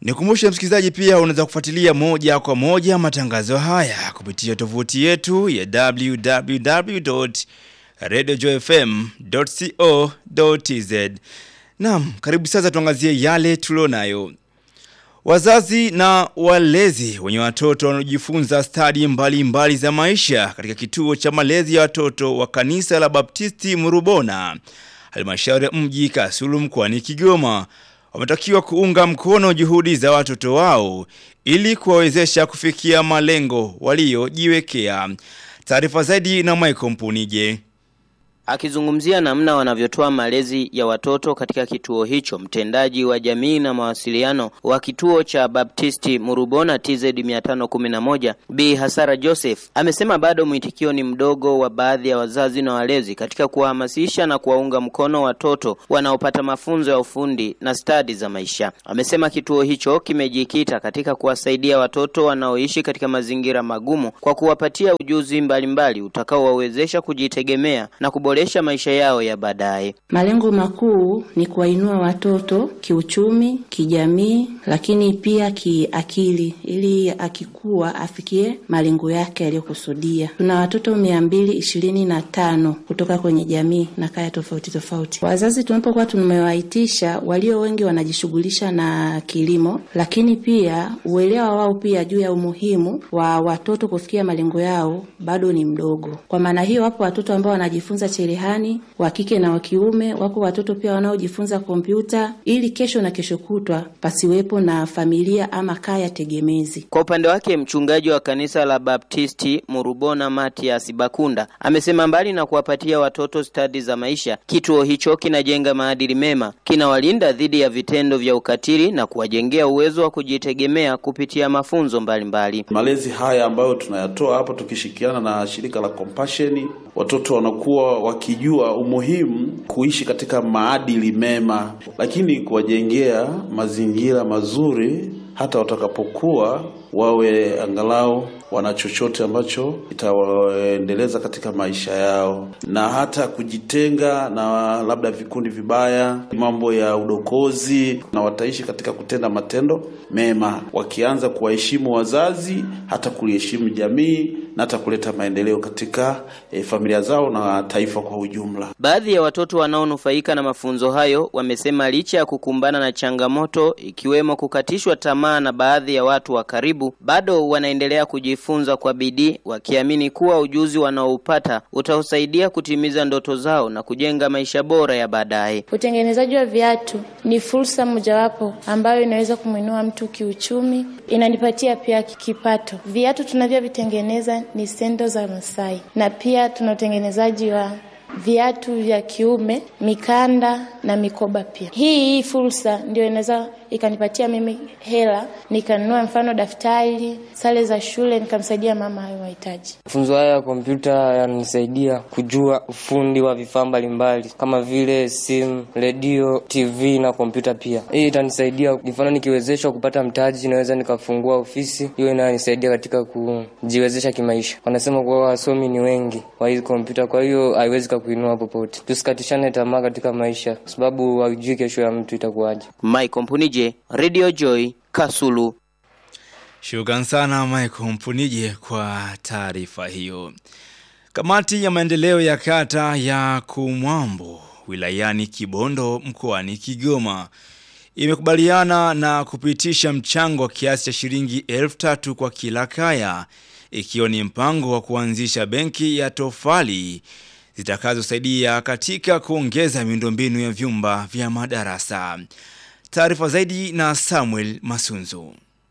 Nikumbushe msikilizaji, pia unaweza kufuatilia moja kwa moja matangazo haya kupitia tovuti yetu ya www.radiojoyfm.co.tz. Naam, karibu sasa tuangazie yale tulionayo. Wazazi na walezi wenye watoto wanaojifunza stadi mbalimbali za maisha katika kituo cha malezi ya watoto wa kanisa la Baptisti Murubona, halmashauri ya mji Kasulu mkoani Kigoma, wametakiwa kuunga mkono juhudi za watoto wao ili kuwawezesha kufikia malengo waliojiwekea. Taarifa zaidi na Michael Mpunije. Akizungumzia namna wanavyotoa malezi ya watoto katika kituo hicho, mtendaji wa jamii na mawasiliano wa kituo cha Baptisti Murubona TZ 511 Bi Hasara Joseph amesema bado mwitikio ni mdogo wa baadhi ya wazazi na walezi katika kuwahamasisha na kuwaunga mkono watoto wanaopata mafunzo ya ufundi na stadi za maisha. Amesema kituo hicho kimejikita katika kuwasaidia watoto wanaoishi katika mazingira magumu kwa kuwapatia ujuzi mbalimbali utakaowawezesha kujitegemea na kuboresha maisha yao ya baadaye. Malengo makuu ni kuwainua watoto kiuchumi, kijamii, lakini pia kiakili, ili akikua afikie malengo yake yaliyokusudia. Tuna watoto mia mbili ishirini na tano kutoka kwenye jamii na kaya tofauti tofauti. Wazazi tunapokuwa tumewaitisha, walio wengi wanajishughulisha na kilimo, lakini pia uelewa wao pia juu ya umuhimu wa watoto kufikia malengo yao bado ni mdogo. Kwa maana hiyo, wapo watoto ambao wanajifunza cherehani wa kike na wa kiume. Wako watoto pia wanaojifunza kompyuta ili kesho na kesho kutwa pasiwepo na familia ama kaya tegemezi. Kwa upande wake mchungaji wa kanisa la Baptisti Murubona Matias Bakunda amesema mbali na kuwapatia watoto stadi za maisha, kituo hicho kinajenga maadili mema, kinawalinda dhidi ya vitendo vya ukatili na kuwajengea uwezo wa kujitegemea kupitia mafunzo mbalimbali mbali. Malezi haya ambayo tunayatoa hapa tukishirikiana na shirika la Compassion, watoto wanakuwa wakijua umuhimu kuishi katika maadili mema, lakini kuwajengea mazingira mazuri hata watakapokuwa wawe angalau wana chochote ambacho itawaendeleza katika maisha yao, na hata kujitenga na labda vikundi vibaya, mambo ya udokozi, na wataishi katika kutenda matendo mema, wakianza kuwaheshimu wazazi, hata kuliheshimu jamii na hata kuleta maendeleo katika e, familia zao na taifa kwa ujumla. Baadhi ya watoto wanaonufaika na mafunzo hayo wamesema licha ya kukumbana na changamoto ikiwemo kukatishwa tamaa na baadhi ya watu wa karibu, bado wanaendelea kujifunza kwa bidii, wakiamini kuwa ujuzi wanaoupata utausaidia kutimiza ndoto zao na kujenga maisha bora ya baadaye. Utengenezaji wa viatu ni fursa mojawapo ambayo inaweza kumwinua mtu kiuchumi, inanipatia pia kipato. Viatu tunavyovitengeneza ni sendo za Masai, na pia tuna utengenezaji wa viatu vya kiume, mikanda na mikoba pia. Hii hii fursa ndio inaweza ikanipatia mimi hela nikanunua mfano daftari, sare za shule, nikamsaidia mama hayo mahitaji. Mafunzo haya ya kompyuta yananisaidia kujua ufundi wa vifaa mbalimbali kama vile simu, redio, TV na kompyuta pia. Hii itanisaidia mfano, nikiwezeshwa kupata mtaji, naweza nikafungua ofisi hiyo, inanisaidia katika kujiwezesha kimaisha. Wanasema kuwa wasomi ni wengi wa hizi kompyuta, kwa hiyo haiwezi kakuinua popote. Tusikatishane tamaa katika maisha, kwa sababu haujui kesho ya mtu itakuwaje. Mike Mpunije, Radio Joy, Kasulu. Shukran sana Michael Mpunije kwa taarifa hiyo. Kamati ya maendeleo ya kata ya Kumwambo wilayani Kibondo mkoani Kigoma imekubaliana na kupitisha mchango wa kiasi cha shilingi elfu tatu kwa kila kaya ikiwa ni mpango wa kuanzisha benki ya tofali zitakazosaidia katika kuongeza miundombinu ya vyumba vya madarasa. Taarifa zaidi na Samuel Masunzu.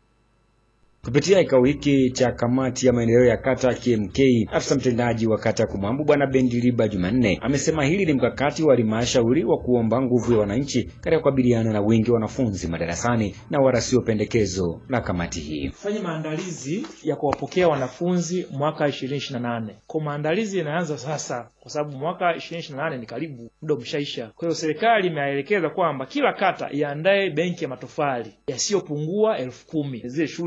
Kupitia kikao hiki cha kamati ya maendeleo ya kata KMK, afisa mtendaji wa kata ya Kumambo Bwana Bendiliba Jumanne amesema hili ni mkakati wa halmashauri wa kuomba nguvu ya wananchi katika kukabiliana na wingi wa wanafunzi madarasani na wala sio pendekezo la kamati hii. Fanye maandalizi ya kuwapokea wanafunzi mwaka 2028. Kwa maandalizi yanaanza sasa kwa sababu mwaka 2028 ni karibu, muda umeshaisha. Kwa hiyo serikali imeelekeza kwamba kila kata iandae benki ya matofali yasiyopungua elfu kumi zile shule ambazo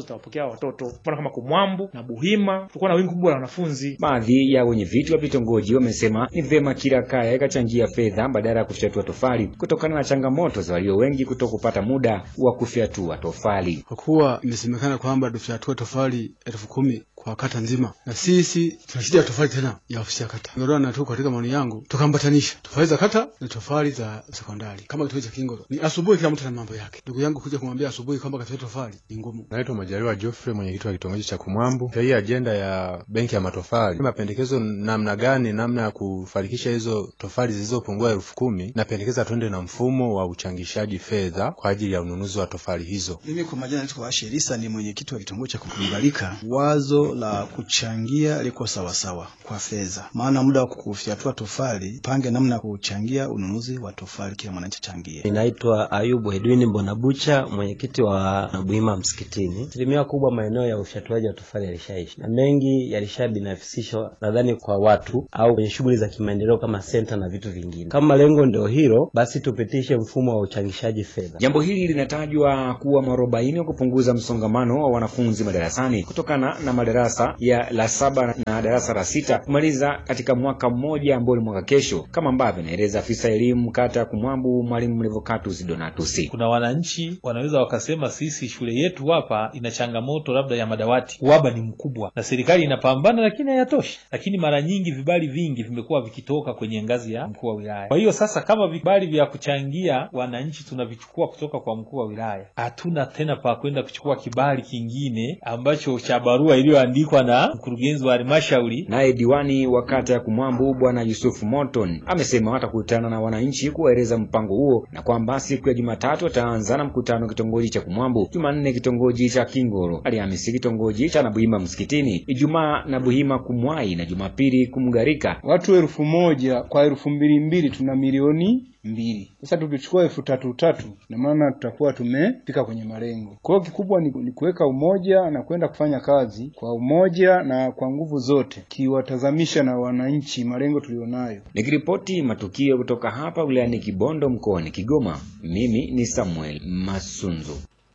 zitawapokea watoto, mfano kama Kumwambu na Buhima, tulikuwa na wingi kubwa la wanafunzi. Baadhi ya wenye viti wa vitongoji wamesema ni vyema kila kaya ikachangia fedha badala ya kufyatua tofali kutokana na changamoto za walio wengi kuto kupata muda wa kufyatua tofali. Kwa kuwa imesemekana kwamba tufyatua tofali elfu kumi kwa kata nzima, na sisi tuna shida ya tofali tena ya ofisi ya kata. Ndio na tu katika maoni yangu tukambatanisha tofali za kata na tofali za sekondari kama kituo cha Kingoro. Ni asubuhi, kila mtu na mambo yake. Ndugu yangu kuja kumwambia asubuhi kwamba kafyatua tofali ni ngumu. Naitwa Majaliwa Geoffrey, mwenyekiti wa kitongoji cha Kumwambu. Hii ajenda ya benki ya matofali, mapendekezo namna gani, namna ya kufanikisha hizo tofali zilizopungua elfu kumi napendekeza twende na mfumo wa uchangishaji fedha kwa ajili ya ununuzi wa tofali hizo. Mimi kwa majina naitwa Asherisa, ni mwenyekiti wa kitongoji cha Kukubalika. Wazo la kuchangia liko sawasawa kwa fedha, maana muda wa kufyatua tofali pange namna ya kuchangia ununuzi wa tofali, kila mwananchi achangie. Ninaitwa Ayubu Edwini Mbonabucha, mwenyekiti wa Nabuhima Msikitini. Asilimia kubwa maeneo ya ufyatuaji wa tofali yalishaishi na mengi yalishabinafsishwa, nadhani kwa watu au kwenye shughuli za kimaendeleo kama senta na vitu vingine. Kama lengo ndio hilo, basi tupitishe mfumo wa uchangishaji fedha. Jambo hili linatajwa kuwa mwarobaini wa kupunguza msongamano wa wanafunzi madarasani kutokana na madarasa ya la saba na darasa la sita kumaliza katika mwaka mmoja ambao ni mwaka kesho, kama ambavyo anaeleza afisa elimu kata ya Kumwambu, mwalimu Mlevocatus Donatus. Kuna wananchi wanaweza wakasema sisi shule yetu hapa ina changamoto labda ya madawati, uhaba ni mkubwa na serikali inapambana, lakini hayatoshi. Lakini mara nyingi vibali vingi vimekuwa vikitoka kwenye ngazi ya mkuu wa wilaya. Kwa hiyo sasa, kama vibali vya kuchangia wananchi tunavichukua kutoka kwa mkuu wa wilaya, hatuna tena pa kwenda kuchukua kibali kingine ambacho cha barua iliyoandikwa na mkurugenzi wa halmashauri. Naye diwani wa kata ya Kumwambu Bwana Yusufu Morton amesema watakutana na wananchi kuwaeleza mpango huo na kwamba siku ya Jumatatu wataanza na mkutano kitongoji cha Kumwambu, Jumanne kitongoji cha Kingoro, Alhamisi kitongoji cha Nabuhima Msikitini, Ijumaa Nabuhima Kumwai na Jumapili Kumgarika. Watu elfu moja kwa elfu mbili mbili tuna milioni mbili. Sasa tukichukua elfu tatu tatu, na maana tutakuwa tumefika kwenye malengo. Kwa hiyo kikubwa ni, ni kuweka umoja na kwenda kufanya kazi kwa umoja na kwa nguvu zote, kiwatazamisha na wananchi malengo tulionayo. Nikiripoti matukio kutoka hapa wilayani Kibondo mkoani Kigoma, mimi ni Samuel Masunzu.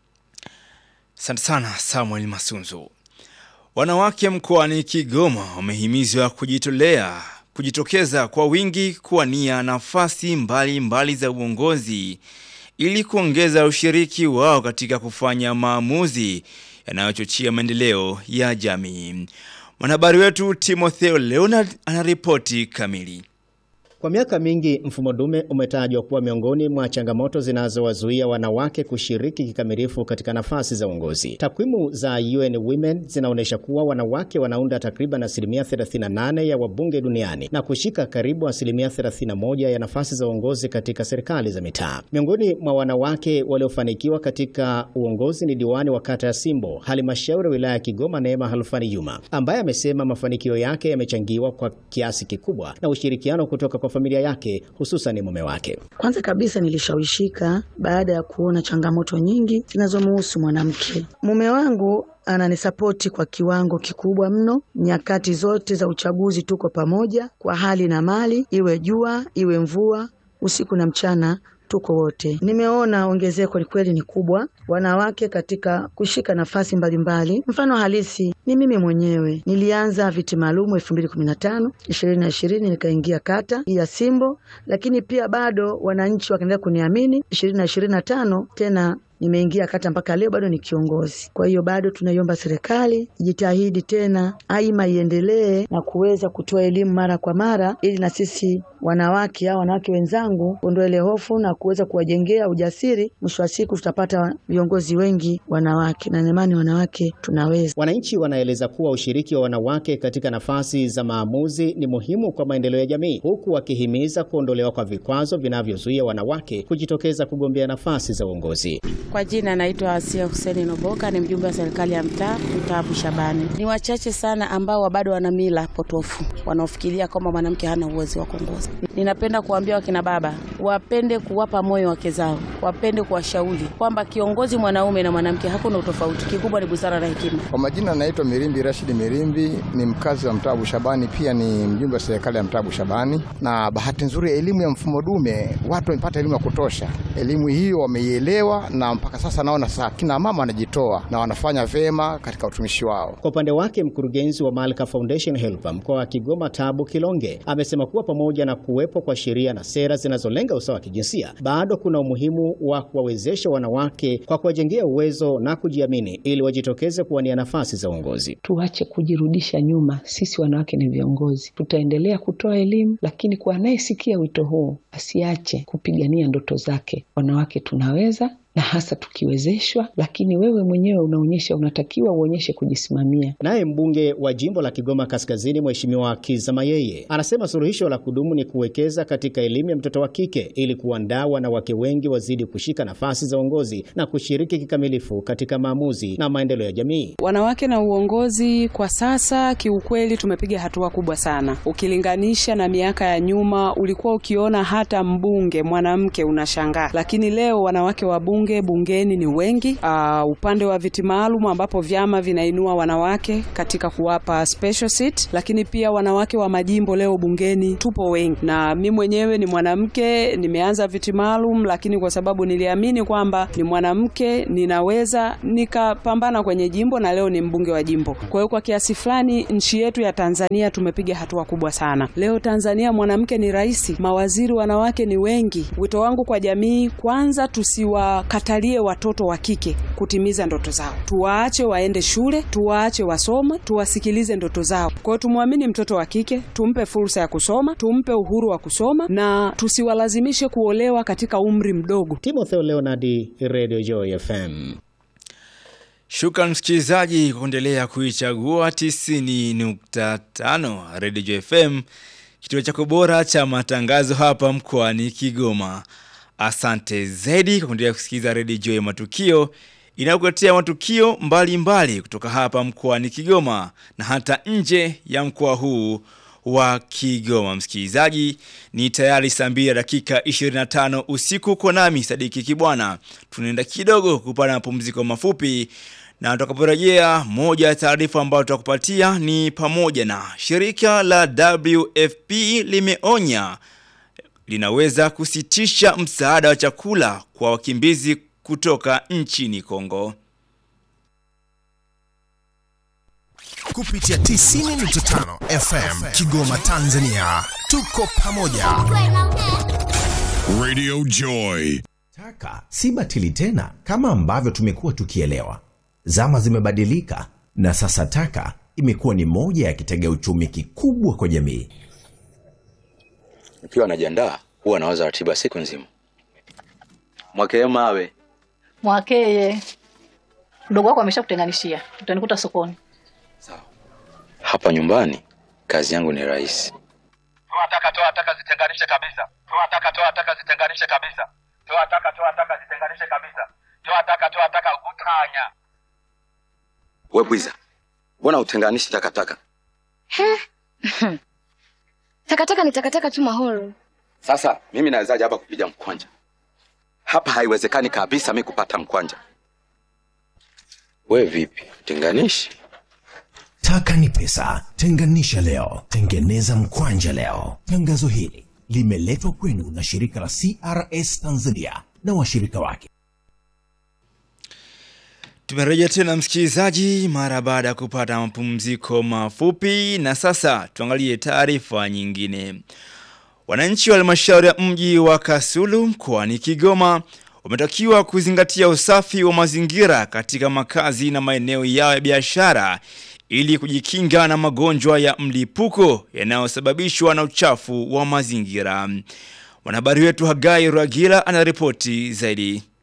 Asante sana Samuel Masunzu. Wanawake mkoani Kigoma wamehimizwa kujitolea kujitokeza kwa wingi kuwania nafasi mbalimbali mbali za uongozi ili kuongeza ushiriki wao katika kufanya maamuzi yanayochochea maendeleo ya jamii. Mwanahabari wetu Timotheo Leonard anaripoti kamili. Kwa miaka mingi mfumo dume umetajwa kuwa miongoni mwa changamoto zinazowazuia wanawake kushiriki kikamilifu katika nafasi za uongozi. Takwimu za UN Women zinaonyesha kuwa wanawake wanaunda takriban asilimia 38 ya wabunge duniani na kushika karibu asilimia 31 ya nafasi za uongozi katika serikali za mitaa. Miongoni mwa wanawake waliofanikiwa katika uongozi ni diwani wa kata ya Simbo, halmashauri wilaya ya Kigoma, Neema Halfani Juma, ambaye amesema mafanikio yake yamechangiwa kwa kiasi kikubwa na ushirikiano kutoka kwa familia yake hususan mume wake. Kwanza kabisa nilishawishika baada ya kuona changamoto nyingi zinazomuhusu mwanamke. Mume wangu ananisapoti kwa kiwango kikubwa mno. Nyakati zote za uchaguzi tuko pamoja kwa hali na mali, iwe jua iwe mvua, usiku na mchana tuko wote. Nimeona ongezeko kweli ni kubwa wanawake katika kushika nafasi mbalimbali mbali. Mfano halisi ni mimi mwenyewe, nilianza viti maalumu elfu mbili kumi na tano ishirini na ishirini nikaingia kata ya Simbo, lakini pia bado wananchi wakaendelea kuniamini ishirini na ishirini na tano tena nimeingia kata mpaka leo bado ni kiongozi. Kwa hiyo bado tunaiomba serikali ijitahidi tena, aima iendelee na kuweza kutoa elimu mara kwa mara, ili na sisi wanawake au wanawake wenzangu kuondoa ile hofu na kuweza kuwajengea ujasiri. Mwisho wa siku tutapata viongozi wengi wanawake, na imani wanawake tunaweza. Wananchi wanaeleza kuwa ushiriki wa wanawake katika nafasi za maamuzi ni muhimu kwa maendeleo ya jamii, huku wakihimiza kuondolewa kwa vikwazo vinavyozuia wanawake kujitokeza kugombea nafasi za uongozi. Kwa jina naitwa Asia Huseni Noboka, ni mjumbe wa serikali ya mtaa mtaa Bushabani. Ni wachache sana ambao bado wana mila potofu wanaofikiria kwamba mwanamke hana uwezo wa kuongoza. Ninapenda kuambia wakina baba wapende kuwapa moyo wake zao, wapende kuwashauri kwamba kiongozi mwanaume na mwanamke hakuna utofauti, kikubwa ni busara na hekima. Kwa majina anaitwa Mirimbi Rashidi Mirimbi, ni mkazi wa mtaa Bushabani, pia ni mjumbe wa serikali ya mtaa Bushabani. Na bahati nzuri elimu ya mfumo dume, watu wamepata elimu ya kutosha. Elimu hiyo wameielewa, na mpaka sasa naona sasa kina mama wanajitoa na wanafanya vema katika utumishi wao. Kwa upande wake mkurugenzi wa Malka Foundation Helper mkoa wa Kigoma Tabu Kilonge amesema kuwa pamoja na kuwepo kwa sheria na sera zinazolenga usawa wa kijinsia, bado kuna umuhimu wa kuwawezesha wanawake kwa kuwajengea uwezo na kujiamini ili wajitokeze kuwania nafasi za uongozi. Tuache kujirudisha nyuma. Sisi wanawake ni viongozi, tutaendelea kutoa elimu, lakini kwa anayesikia wito huu asiache kupigania ndoto zake. Wanawake tunaweza na hasa tukiwezeshwa, lakini wewe mwenyewe unaonyesha, unatakiwa uonyeshe kujisimamia. Naye mbunge wa jimbo la Kigoma Kaskazini, Mheshimiwa Kiza Mayeye, anasema suluhisho la kudumu ni kuwekeza katika elimu ya mtoto wa kike ili kuandaa wanawake wengi wazidi kushika nafasi za uongozi na kushiriki kikamilifu katika maamuzi na maendeleo ya jamii. Wanawake na uongozi kwa sasa, kiukweli tumepiga hatua kubwa sana ukilinganisha na miaka ya nyuma. Ulikuwa ukiona hata mbunge mwanamke unashangaa, lakini leo wanawake wa bunge bungeni ni wengi. Uh, upande wa viti maalum ambapo vyama vinainua wanawake katika kuwapa special seat, lakini pia wanawake wa majimbo leo bungeni tupo wengi, na mi mwenyewe ni mwanamke, nimeanza viti maalum, lakini kwa sababu niliamini kwamba ni mwanamke ninaweza nikapambana kwenye jimbo, na leo ni mbunge wa jimbo. Kwa hiyo kwa kiasi fulani nchi yetu ya Tanzania tumepiga hatua kubwa sana. Leo Tanzania mwanamke ni rais, mawaziri wanawake ni wengi. Wito wangu kwa jamii, kwanza tusiwa katalie watoto wa kike kutimiza ndoto zao, tuwaache waende shule, tuwaache wasome, tuwasikilize ndoto zao. Kwa hiyo tumwamini mtoto wa kike, tumpe fursa ya kusoma, tumpe uhuru wa kusoma na tusiwalazimishe kuolewa katika umri mdogo. Timotheo Leonardi, Radio Joy FM. Shukran msikilizaji kwa kuendelea kuichagua 90.5 Radio Joy FM, kituo chako bora cha matangazo hapa mkoani Kigoma. Asante zaidi kwa kuendelea kusikiliza Radio Joy Matukio inayokuletea matukio mbalimbali mbali kutoka hapa mkoani Kigoma na hata nje ya mkoa huu wa Kigoma. Msikilizaji, ni tayari saa mbili dakika 25 usiku kwa nami Sadiki Kibwana. Tunaenda kidogo kupata mapumziko mafupi na tutakaporejea, moja ya taarifa ambayo tutakupatia ni pamoja na shirika la WFP limeonya linaweza kusitisha msaada wa chakula kwa wakimbizi kutoka nchini Kongo. Kupitia 90.5 FM Kigoma Tanzania. Tuko pamoja. Radio Joy. Taka si batili tena kama ambavyo tumekuwa tukielewa. Zama zimebadilika na sasa taka imekuwa ni moja ya kitega uchumi kikubwa kwa jamii. Nikiwa najiandaa huwa nawaza ratiba siku nzima. Mwakee mawe Mwakeye, mdogo wako ameshakutenganishia, utanikuta sokoni. hapa nyumbani, kazi yangu ni rahisi. Toa taka, toa taka, zitenganishe kabisa. Toa taka, toa taka, zitenganishe kabisa. Toa taka, toa taka, zitenganishe kabisa. Toa taka, toa taka, utanya. We bwiza, mbona utenganishi takataka? Takataka ni takataka tu mahoro. Sasa mimi nawezaje hapa kupiga mkwanja? Hapa haiwezekani kabisa mi kupata mkwanja. We vipi, tenganishi? Taka ni pesa, tenganisha leo, tengeneza mkwanja leo. Tangazo hili limeletwa kwenu na shirika la CRS Tanzania na washirika wake. Tumerejea tena msikilizaji, mara baada ya kupata mapumziko mafupi, na sasa tuangalie taarifa nyingine. Wananchi wa halmashauri ya mji wa Kasulu mkoani Kigoma wametakiwa kuzingatia usafi wa mazingira katika makazi na maeneo yao ya biashara ili kujikinga na magonjwa ya mlipuko yanayosababishwa na uchafu wa mazingira. Mwanahabari wetu Hagai Rwagila anaripoti zaidi.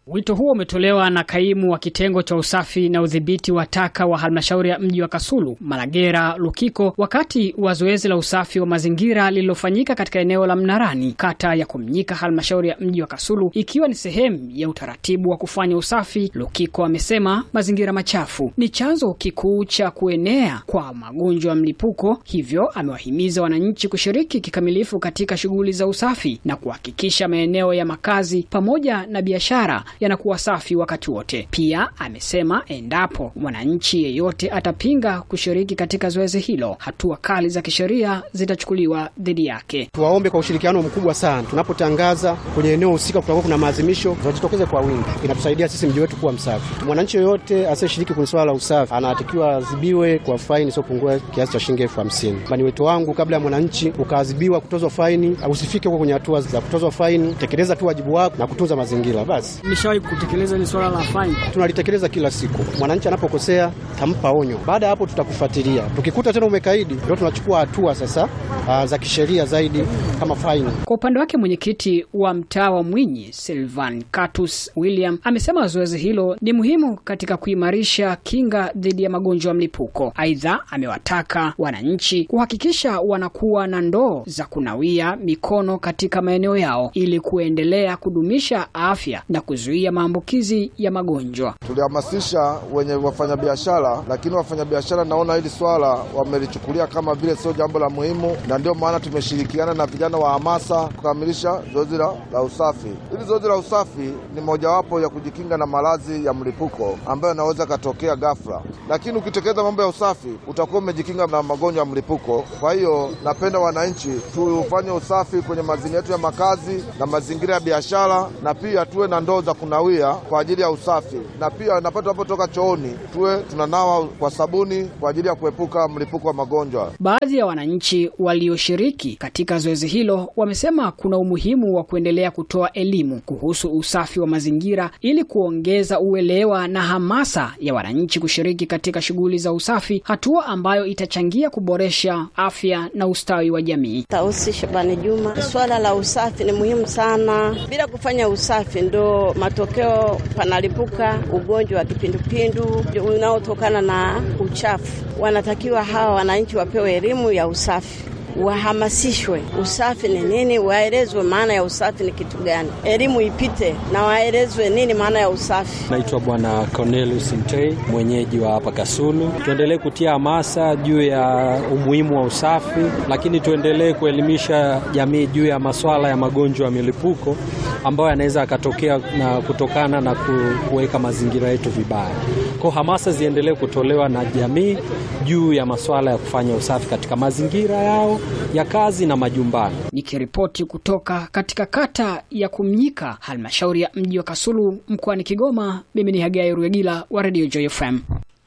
Wito huo umetolewa na kaimu wa kitengo cha usafi na udhibiti wa taka wa halmashauri ya mji wa Kasulu, Malagera Lukiko, wakati wa zoezi la usafi wa mazingira lililofanyika katika eneo la Mnarani, kata ya Kumnyika, halmashauri ya mji wa Kasulu, ikiwa ni sehemu ya utaratibu wa kufanya usafi. Lukiko amesema mazingira machafu ni chanzo kikuu cha kuenea kwa magonjwa ya mlipuko, hivyo amewahimiza wananchi kushiriki kikamilifu katika shughuli za usafi na kuhakikisha maeneo ya makazi pamoja na biashara yanakuwa safi wakati wote. Pia amesema endapo mwananchi yeyote atapinga kushiriki katika zoezi hilo, hatua kali za kisheria zitachukuliwa dhidi yake. Tuwaombe kwa ushirikiano mkubwa sana, tunapotangaza kwenye eneo husika kutakuwa kuna maadhimisho, wajitokeze kwa wingi. Inatusaidia sisi mji wetu kuwa msafi. Mwananchi yoyote asiyeshiriki kwenye swala la usafi anatakiwa adhibiwe kwa faini isiyopungua kiasi cha shilingi elfu hamsini. Ni wito wangu, kabla ya mwananchi ukaadhibiwa kutozwa faini, usifike huko kwenye hatua za kutozwa faini. Tekeleza tu wajibu wako na kutunza mazingira basi. Nishawahi kutekeleza ni swala la faini, tunalitekeleza kila siku. Mwananchi anapokosea tampa onyo, baada ya hapo tutakufuatilia. Tukikuta tena umekaidi, ndio tunachukua hatua sasa uh, za kisheria zaidi kama faini. Kwa upande wake mwenyekiti wa mtaa wa Mwinyi Silvan Katus William amesema zoezi hilo ni muhimu katika kuimarisha kinga dhidi ya magonjwa ya mlipuko. Aidha, amewataka wananchi kuhakikisha wanakuwa na ndoo za kunawia mikono katika maeneo yao ili kuendelea kudumisha afya na kuzuia maambukizi ya magonjwa. Tulihamasisha wenye wafanyabiashara, lakini wafanyabiashara naona hili swala wamelichukulia kama vile sio jambo la muhimu, na ndio maana tumeshirikiana na vijana wa hamasa kukamilisha zoezi la, la usafi. Hili zoezi la usafi ni mojawapo ya kujikinga na maradhi ya mlipuko ambayo yanaweza katokea ghafla, lakini ukitekeleza mambo ya usafi utakuwa umejikinga na magonjwa ya mlipuko. Kwa hiyo napenda wananchi tufanye usafi kwenye mazingira yetu ya makazi na mazingira ya biashara, na pia tuwe na ndoo za kunawia kwa ajili ya usafi, na pia napata tunapotoka chooni tuwe tunanawa kwa sabuni kwa ajili ya kuepuka mlipuko wa magonjwa. Baadhi ya wananchi walioshiriki katika zoezi hilo wamesema kuna umuhimu wa kuendelea kutoa elimu kuhusu usafi wa mazingira ili kuongeza uelewa na hamasa ya wananchi kushiriki katika shughuli za usafi, hatua ambayo itachangia kuboresha afya na ustawi wa jamii. Tausi Shabani Juma, swala la usafi ni muhimu sana. Bila kufanya usafi ndo matokeo panalipuka ugonjwa wa kipindupindu unaotokana na uchafu. Wanatakiwa hawa wananchi wapewe elimu ya usafi wahamasishwe usafi ni nini, waelezwe maana ya usafi ni kitu gani, elimu ipite na waelezwe nini maana ya usafi. Naitwa Bwana Cornelius Mtei, mwenyeji wa hapa Kasulu. Tuendelee kutia hamasa juu ya umuhimu wa usafi, lakini tuendelee kuelimisha jamii juu ya masuala ya magonjwa ya milipuko ambayo yanaweza yakatokea na kutokana na kuweka mazingira yetu vibaya. Kwa hamasa ziendelee kutolewa na jamii juu ya masuala ya kufanya usafi katika mazingira yao ya kazi na majumbani. Nikiripoti kutoka katika kata ya Kumnyika, halmashauri ya mji wa Kasulu, mkoani Kigoma, mimi ni Hagai Ruyagila wa Radio Joy FM.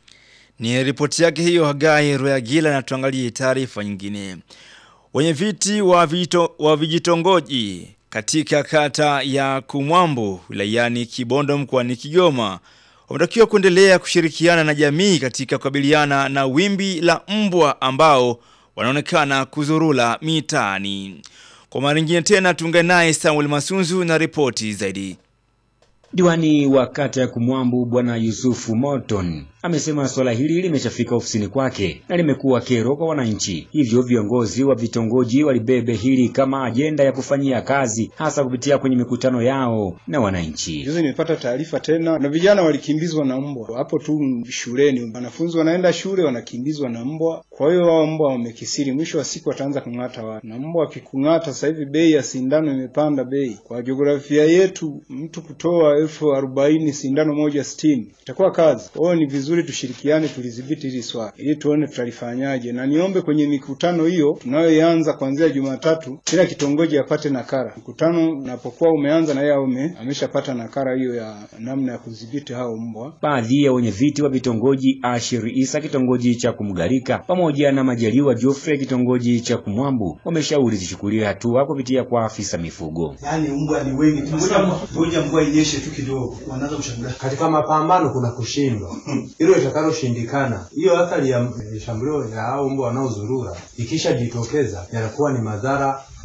Ni ripoti yake hiyo Hagai Ruyagila, na tuangalie taarifa nyingine. Wenye viti wa, vito, wa vijitongoji katika kata ya Kumwambo wilayani Kibondo mkoani Kigoma wametakiwa kuendelea kushirikiana na jamii katika kukabiliana na wimbi la mbwa ambao wanaonekana kuzurula mitaani. Kwa mara nyingine tena tuungane naye Samuel Masunzu na ripoti zaidi. Diwani wa kata ya Kumwambu Bwana Yusufu Morton amesema swala hili limeshafika ofisini kwake na limekuwa kero kwa wananchi, hivyo viongozi wa vitongoji walibebe hili kama ajenda ya kufanyia kazi, hasa kupitia kwenye mikutano yao na wananchi. Juzi nimepata taarifa tena na vijana walikimbizwa na mbwa hapo tu shuleni. Wanafunzi wanaenda shule wanakimbizwa na mbwa, kwa hiyo wao mbwa wamekisiri, mwisho wa siku wataanza kung'ata watu, na mbwa akikung'ata, sasa hivi bei ya sindano imepanda bei. Kwa jiografia yetu, mtu kutoa elfu arobaini sindano moja sitini itakuwa kazi. Kwa hiyo ni vizuri tushirikiane, tulidhibiti hili swala ili tuone tutalifanyaje, na niombe kwenye mikutano hiyo tunayoianza kuanzia Jumatatu, kila kitongoji apate nakara. Mkutano unapokuwa umeanza na yeye aume ameshapata nakara hiyo ya namna ya kudhibiti hao mbwa. Baadhi ya wenye viti wa vitongoji Ashir Isa kitongoji cha Kumgarika pamoja na Majaliwa Geoffrey kitongoji cha Kumwambu wameshauri zichukuliwe hatua kupitia kwa afisa mifugo. Yaani mbwa ni wengi, ngoja mvua inyeshe tu kidogo, wanaanza kushangaa. Katika mapambano kuna kushindwa, hilo litakaloshindikana, hiyo athari ya shambulio ya hao mbwa wanaozurura ikishajitokeza, yanakuwa ni madhara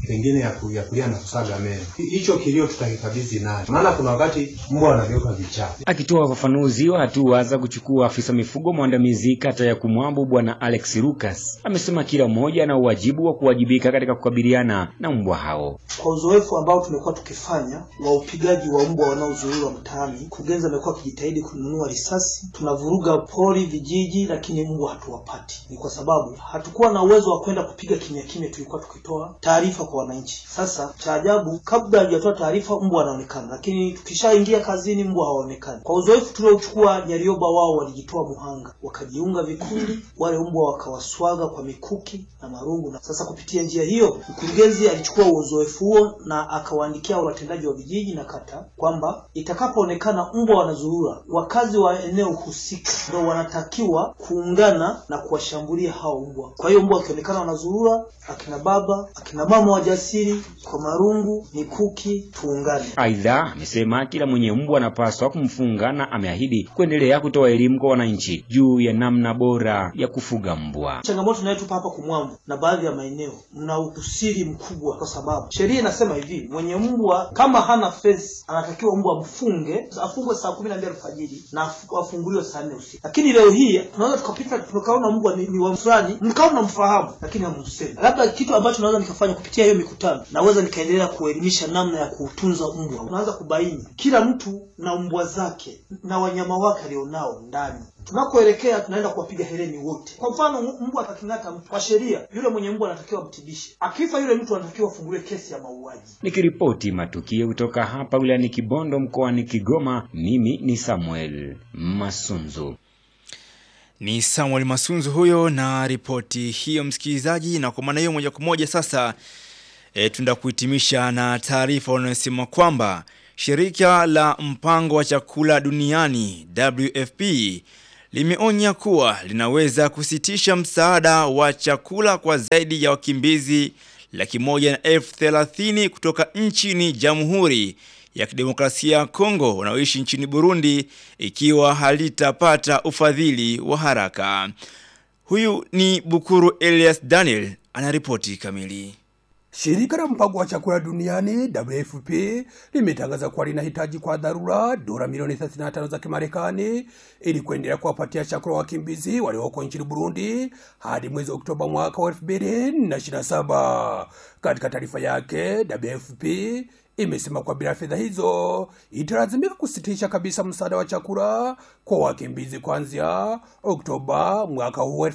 pengine ya, ku, ya kulia na kusaga meno. Hi- Hicho kilio tutakikabidhi naye, maana kuna wakati mbwa anageuka vichaa. Akitoa ufafanuzi wa hatua za kuchukua afisa mifugo mwandamizi kata ya Kumwambo Bwana Alex Lucas amesema kila mmoja ana uwajibu wa kuwajibika katika kukabiliana na mbwa hao. Kwa uzoefu ambao tumekuwa tukifanya wa upigaji wa mbwa wanaozuiliwa mtaani, mkurugenzi amekuwa akijitahidi kununua risasi. Tunavuruga pori, vijiji, lakini mbwa hatuwapati. Ni kwa sababu hatukuwa na uwezo wa kwenda kupiga kimya kimya, tulikuwa tukitoa taarifa kwa wananchi. Sasa cha ajabu, kabla hajatoa taarifa mbwa anaonekana, lakini tukishaingia kazini mbwa hawaonekani. Kwa uzoefu tuliochukua, Nyarioba wao walijitoa muhanga, wakajiunga vikundi, wale mbwa wakawaswaga kwa mikuki na marungu. Na sasa kupitia njia hiyo, mkurugenzi alichukua uzoefu huo na akawaandikia watendaji wa vijiji na kata kwamba itakapoonekana mbwa wanazurura, wakazi wa eneo husika ndio wanatakiwa kuungana na kuwashambulia hao mbwa. Kwa hiyo mbwa wakionekana wanazurura, akina baba, akina mama wajasiri, kwa marungu, mikuki, tuungane. Aidha, amesema kila mwenye mbwa anapaswa kumfunga na ameahidi kuendelea kutoa elimu kwa wananchi juu ya namna bora ya kufuga mbwa. Changamoto inayotupa hapa Kumwambo na baadhi ya maeneo, mna usiri mkubwa, kwa sababu sheria inasema hivi, mwenye mbwa kama hana fence anatakiwa mbwa mfunge, afungwe saa kumi na mbili alfajiri na afu- afunguliwe saa nne usiku. Lakini leo hii tunaweza tukapita tukaona mbwa ni, ni wa fulani, mkawa mnamfahamu, lakini hamsemi. Labda kitu ambacho naweza nikafanya kupitia hiyo mikutano, naweza nikaendelea kuelimisha namna ya kuutunza mbwa. Unaanza kubaini kila mtu na mbwa zake na wanyama wake alionao ndani tunakoelekea tunaenda kuwapiga hereni wote. Kwa mfano, m- mbwa akaking'ata mtu, kwa sheria yule mwenye mbwa anatakiwa mtibishe. Akifa yule mtu anatakiwa afunguliwe kesi ya mauaji. Nikiripoti matukio kutoka hapa wilayani Kibondo mkoani Kigoma, mimi ni Samuel Masunzu. Ni Samuel Masunzu huyo na ripoti hiyo msikilizaji, na kwa maana hiyo moja kwa moja sasa e, tunaenda kuhitimisha na taarifa wanayosema kwamba shirika la mpango wa chakula duniani WFP limeonya kuwa linaweza kusitisha msaada wa chakula kwa zaidi ya wakimbizi laki moja na elfu thelathini kutoka nchini Jamhuri ya Kidemokrasia ya Kongo wanaoishi nchini Burundi ikiwa halitapata ufadhili wa haraka. Huyu ni Bukuru Elias Daniel anaripoti kamili. Shirika la mpango wa chakula duniani WFP limetangaza kuwa linahitaji kwa dharura dola milioni 35 za Kimarekani ili kuendelea kuwapatia chakula wakimbizi walioko nchini Burundi hadi mwezi Oktoba mwaka wa 2027. Katika taarifa yake, WFP imesema kwa bila fedha hizo italazimika kusitisha kabisa msaada wa chakula kwa wakimbizi kuanzia Oktoba mwaka huu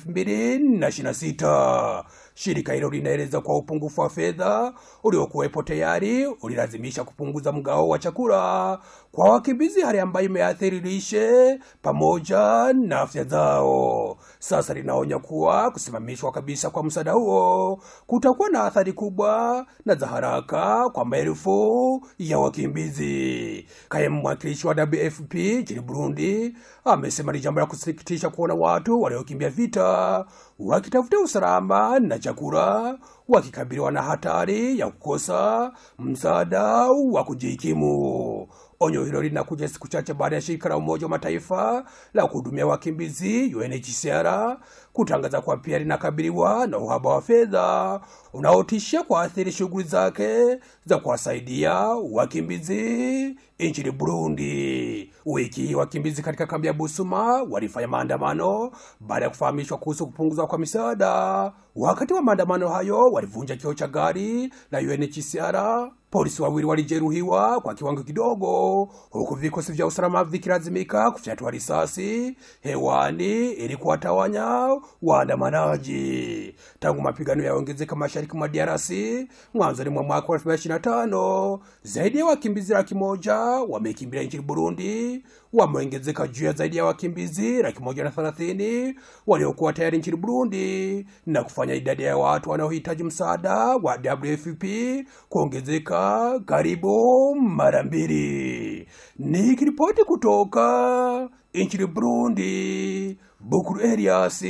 2026. Shirika hilo linaeleza kwa upungufu wa fedha uliokuwepo tayari ulilazimisha kupunguza mgao wa chakula kwa wakimbizi, hali ambayo imeathiri lishe pamoja na afya zao. Sasa linaonya kuwa kusimamishwa kabisa kwa msaada huo kutakuwa na athari kubwa na za haraka kwa maelfu ya wakimbizi. Kaimu mwakilishi wa WFP nchini Burundi amesema ni jambo la kusikitisha kuona watu waliokimbia vita wakitafuta usalama na chakula wakikabiliwa na hatari ya kukosa msaada wa kujikimu. Onyo hilo linakuja siku chache baada ya shirika la Umoja wa Mataifa la kuhudumia wakimbizi UNHCR kutangaza kuwa pia linakabiliwa na uhaba wa fedha unaotishia kuathiri shughuli zake za kuwasaidia wakimbizi nchini Burundi. Wiki hii wakimbizi katika kambi ya Busuma walifanya maandamano baada ya kufahamishwa kuhusu kupunguzwa kwa misaada. Wakati wa maandamano hayo, walivunja kioo cha gari la UNHCR. Polisi wawili walijeruhiwa kwa kiwango kidogo, huku vikosi vya usalama vikilazimika kufyatua risasi hewani ili kuwatawanya waandamanaji. Tangu mapigano yaongezeka mashariki mwa DRC mwanzoni mwa mwaka wa 2025, zaidi ya wakimbizi laki moja wamekimbia nchini Burundi, wameongezeka juu ya zaidi ya wakimbizi laki moja na thelathini waliokuwa tayari nchini Burundi na kufanya idadi ya watu wanaohitaji msaada wa WFP kuongezeka karibu mara mbili. Nikiripoti kutoka nchini Burundi, Bukuru Elias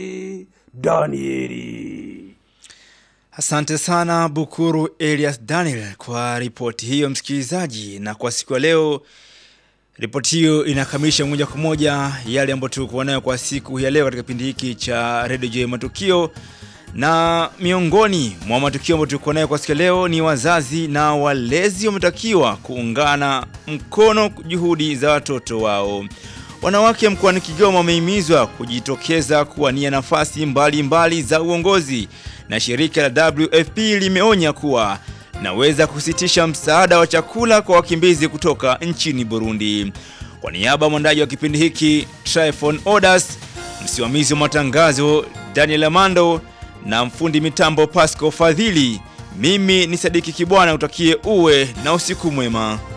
Danieli. Asante sana Bukuru Elias Daniel kwa ripoti hiyo msikilizaji, na kwa siku ya leo ripoti hiyo inakamilisha moja kwa moja yale ambayo tulikuwa nayo kwa siku ya leo katika kipindi hiki cha Radio J Matukio, Na miongoni mwa matukio ambayo tuko nayo kwa siku ya leo ni wazazi na walezi wametakiwa kuungana mkono juhudi za watoto wao. Wanawake mkoani Kigoma wamehimizwa kujitokeza kuwania nafasi mbalimbali mbali za uongozi na shirika la WFP limeonya kuwa naweza kusitisha msaada wa chakula kwa wakimbizi kutoka nchini Burundi. Kwa niaba ya mwandaji wa kipindi hiki Tryphon Odas, msimamizi wa matangazo Daniel Amando na mfundi mitambo Pasco Fadhili, mimi ni Sadiki Kibwana, utakie uwe na usiku mwema.